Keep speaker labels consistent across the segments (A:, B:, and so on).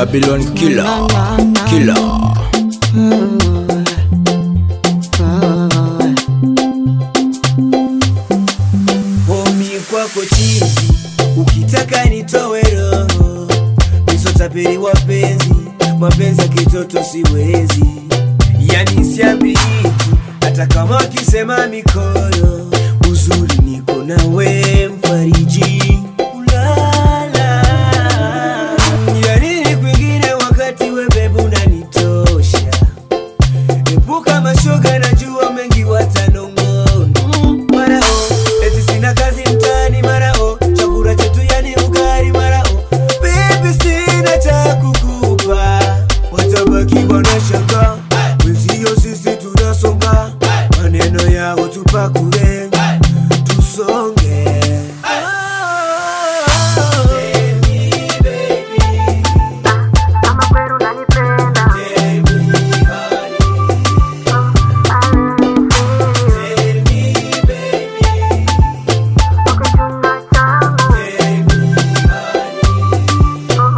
A: Babylon killer, killer.
B: Homi kwako chizi, ukitaka nitowe roho, nisotapeli wapenzi, mapenzi ya kitoto siwezi, yani siambi kitu, hata kama wakisema mikoro, uzuri niko nawe mfariji ulala, yani ni kwingine wakati we bebu unanitosha, epuka mashoga, najua mengi watanong'ona marao eti sina kazi mtaani marao chakula chetu yani ugari marao bibi sina cha kukupa watabaki wanashanga wenzio sisi tunasonga maneno yao tupakule tusonge Tell me, baby.
C: Kama kweli unanipenda
B: Tell me, honey. Tell me, baby.
C: ukichuna changu
B: Tell me, honey.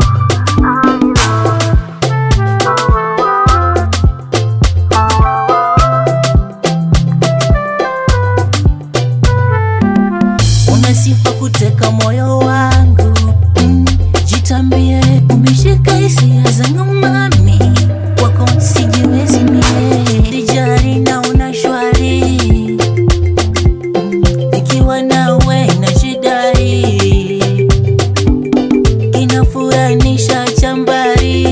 D: una sifa kuteka moyo wangu mm, jitambie umeshika hisia zangu mami wako sijiwezi mie sijari na una shwari mm, nikiwa nawe na shidai kinafuranisha chambari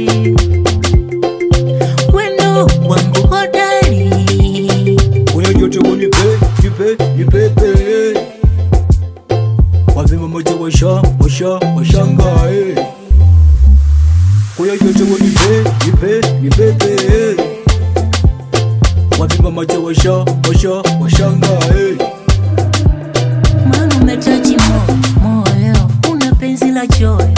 D: wendo wangu hodari
A: Kuna joto unipe, nipe, nipepe Wavima moja washa, washa, washangae Kuna joto unipe, nipe, nipepe Wavima moja washa, washa, washangae
D: maana umetaji mo- moyo una penzi la choyo